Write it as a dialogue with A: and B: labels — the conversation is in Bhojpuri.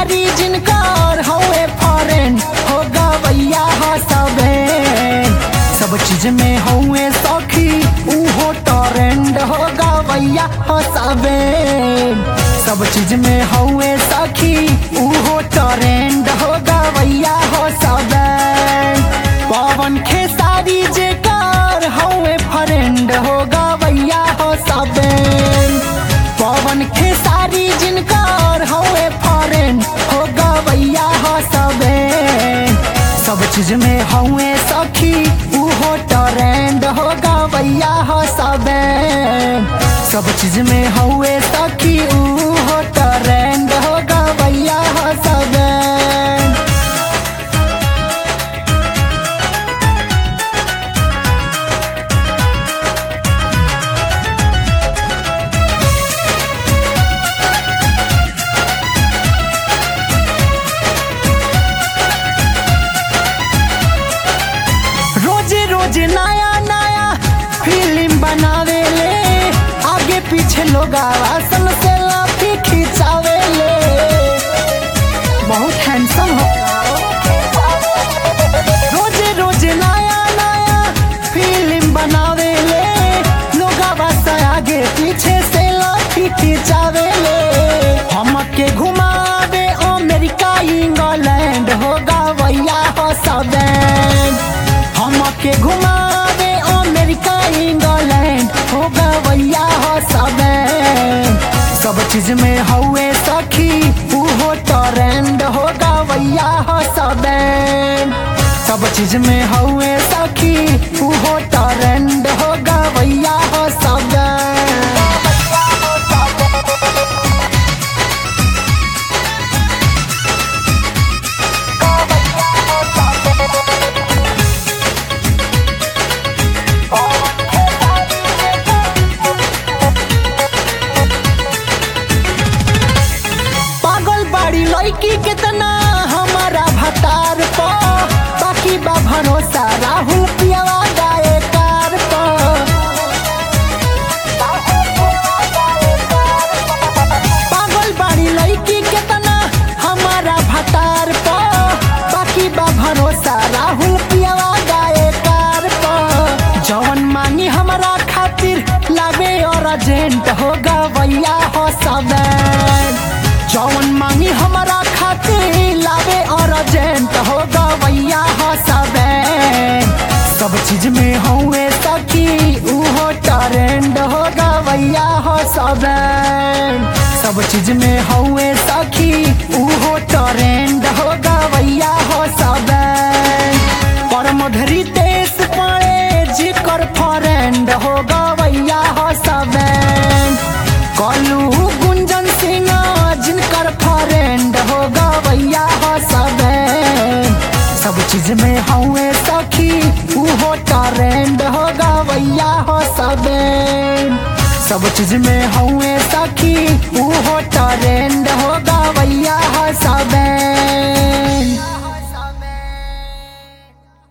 A: खेसारी जिनकर हवे फॉरेन हो गवैया हो सबे सब चीज में हवे सखी उहो टरेंड हो गवैया हो सबे सब चीज में हवे सखी उहो टरेंड हो गवैया हो सबे पवन खेसारी जेकर हवे फ्रेंड हो गवैया हो सबे पवन खेसारी जिनकर हवे फॉरेन हो गवैया हो सबे सब चीज में हवे सखी उहो ट्रेंड हो गवैया हो सबे सब चीज में हवे सखी उहो ट्रेंड हो गवैया हो सबे रोजे रोजे नया नया फिल्म बनावे ले आगे पीछे लोग आवासन से लाफी खिंचावे ले बहुत हैंडसम हो रोजे रोजे नया नया फिल्म बनावे ले लोग आवास आगे पीछे से लाफी खिंचावे ले हमके घुमावे अमेरिका इंग्लैंड हो गवैया हो सबे हमके घुमावे अमेरिका इंग्लैंड हो गवैया हो सबे सब चीज में हवे सखी उहो ट्रेंड हो गवैया हो सबे सब चीज में हवे सखी उहो ट्रेंड हो गवैया हो सबे पागल बाड़ी लड़की कितना हमारा भतार पो बाकी बा भरोसा राहुल पियावा गाए कार पो पागल बाड़ी लड़की कितना हमारा भतार पो बाकी बा भरोसा राहुल पियावा गाए कार पो जवन मांगी हमारा खातिर लागे और एजेंट हो गवैया हो सबे जौन मांगी हमारा खातिर लावे और एजेंट हो गवैया हो सबे सब चीज में हुए सखी उहो ट्रेंड हो गवैया हो सबे सब चीज में हुए सखी उहो ट्रेंड हो गवैया हो सबे परमधरी देश पड़े जिकर फ्रेंड हो गवैया हो सबे कलू गुंजन सिंह जिनकर फ्रेंड हो गवैया हो सबे सब चीज में हवे सखी उहो ट्रेंड हो गवैया हो सबे सब चीज में हवे सखी उहो ट्रेंड हो